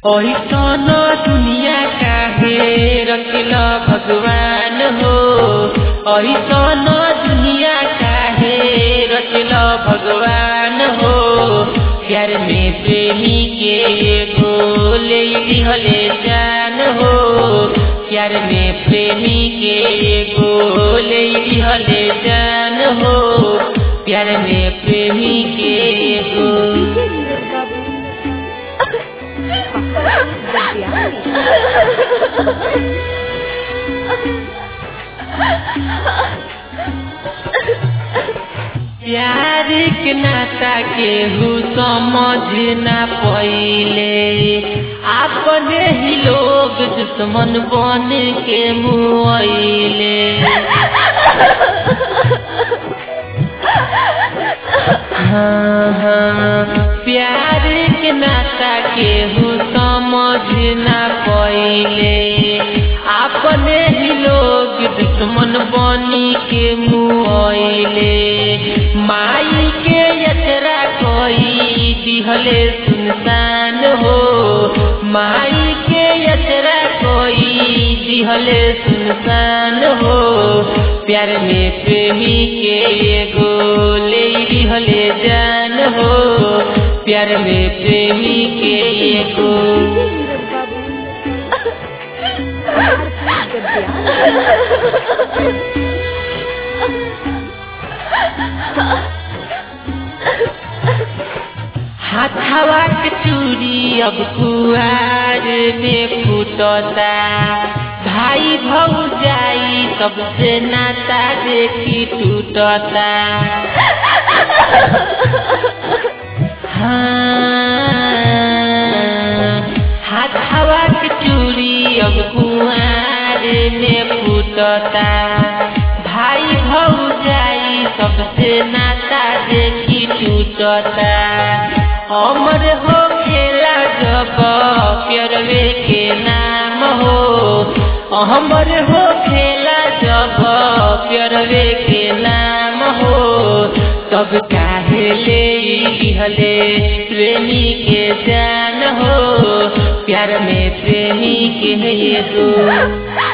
ऐसन दुनिया काहे रखल भगवान हो ऐसन दुनिया काहे रखल भगवान हो प्यार में प्रेमी के एगो ले लिहले जान हो प्यार में प्रेमी के एगो ले लिहले जान हो प्यार में प्रेमी के एगो प्यार के नाता केहू समझ ना पहिले अपने ही लोग दुश्मन बन के मुआइले हाँ हाँ प्यार के नाता केहू समझ ना पहिले अपने ही लोग दुश्मन बनी के मुआइले माई के यचरा कोई दिहले सुनसान हो माई के यचरा कोई दिहले सुनसान हो प्यार में प्रेमी के एगो ले दिहले जान हो प्यार में प्रेमी के एगो हाथवा के चूड़ी अब कुआर में फूटता भाई भौजाई सबसे नाता देखी टूटता हाँ हाथवा के चूड़ी अब कुआर में फूटता भाई भौजाई सबसे नाता देखी टूटता अमर हो खेला जब प्यरवे के नाम हो अमर हो खेला जब प्यरवे के नाम हो तब काहे ले लिहले प्रेमी के जान हो प्यार में प्रेमी के एगो